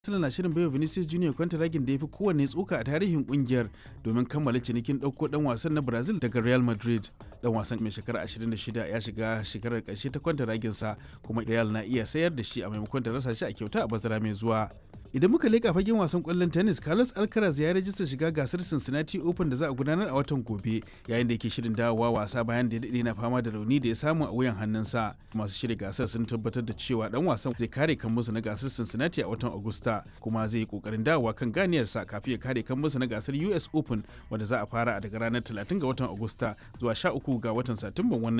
Arsenal na shirin baiwa Vinicius Junior kwantaragin da ya fi kowanne tsoka a tarihin kungiyar domin kammala cinikin ɗauko ɗan wasan na Brazil daga Real Madrid. Dan wasan mai shekara 26 ya shiga shekarar ƙarshe ta kwantaraginsa kuma Real na iya sayar da shi a maimakon da rasa shi a kyauta a bazara mai zuwa. Idan muka leƙa fagen wasan ƙwallon tennis, Carlos Alcaraz ya rajista shiga gasar Cincinnati Open da za a gudanar a watan gobe, yayin da yake shirin dawowa wasa bayan da ya daɗe na fama da rauni da ya samu a wuyan hannunsa. Masu shirya gasar sun tabbatar da cewa dan wasan zai kare kan musu na gasar Cincinnati a watan Agusta, kuma zai yi ƙoƙarin dawowa kan ganiyarsa kafin ya kare kan musu na gasar US Open wanda za a fara daga ranar 30 ga watan Agusta zuwa 13 ga watan Satumban wannan